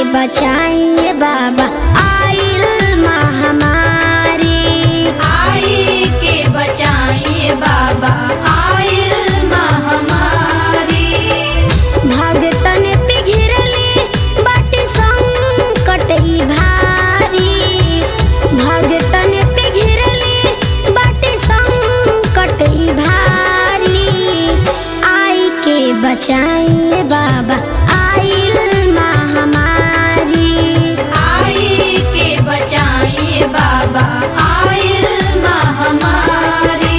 बचाइए बाबा आइल महामारी आई के बचाइए बाबा आइल महामारी भगतन पे घिरले बाटे संकट ई भारी भगतन पे घिरले बाटे संकट ई भारी आई के बचाइए बाबा आइल महामारी आई के बचाइए बाबा आइल महामारी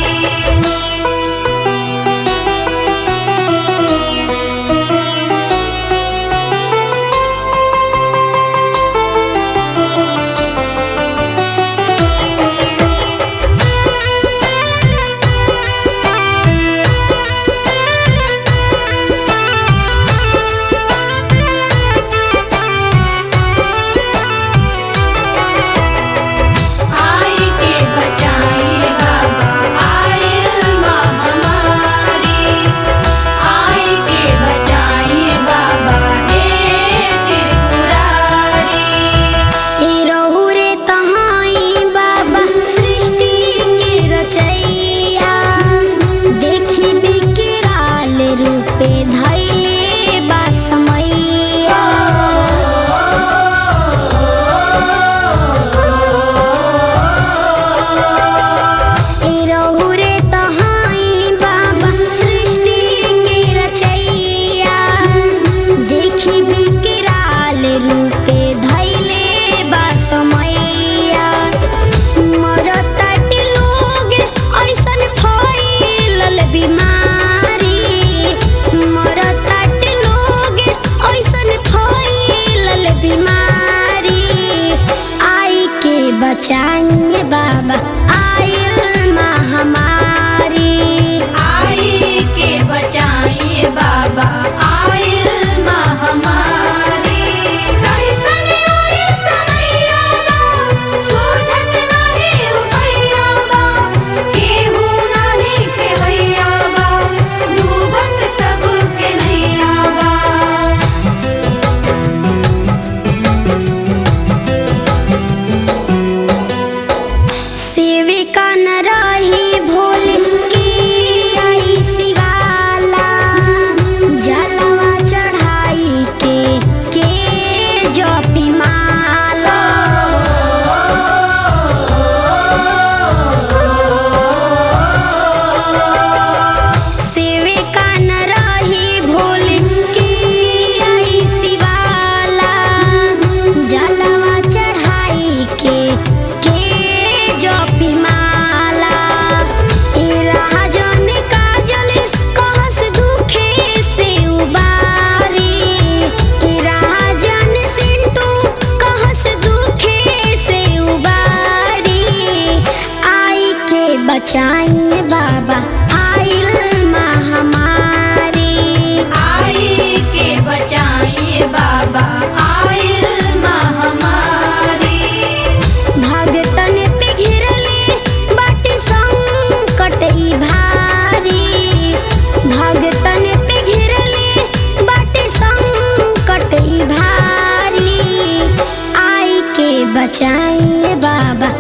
आई के बचाइए बाबा आइल महामारी आई के बचाइए बाबा हे त्रिपुरारी ए रहु रे तहाई बाबा सृष्टि के रचैया देखी बिकराल रूपे धैले बा समैया ए रहु रे तहाई बाबा सृष्टि के रचैया देखी बिकराल रूपे धैले बा समैया मरताटे लोग ऐसन फैलल बीमारी मरताटे लोग ऐसन फैलल बीमारी आई के बचाएंगे बाबा आइल महामारी आई के बचाइए बाबा आइल महामारी कैसन आई समैया बा सोझत नाही रुपैया बा केहू नाही खेवैया बा डूबत सबके नैया बा सेविका न रही भूल की आई शिवाला जलवा चढ़ाई के के जपी माला सेविका न रही भूल की आई शिवाला जलवा चढ़ाई के के जपी माला ए राजन काजल कहस दुखे से उबारी ए राजन सिंटू कहस दुखे से उबारी आई के बचाइए बाबा आइल महामारी आई के बचाइए बाबा आइल महामारी भगतन पे घिरले बाटे संकट ई भारी भगतन पे घिरले बाटे संकट ई भारी आई के बचाइए बाबा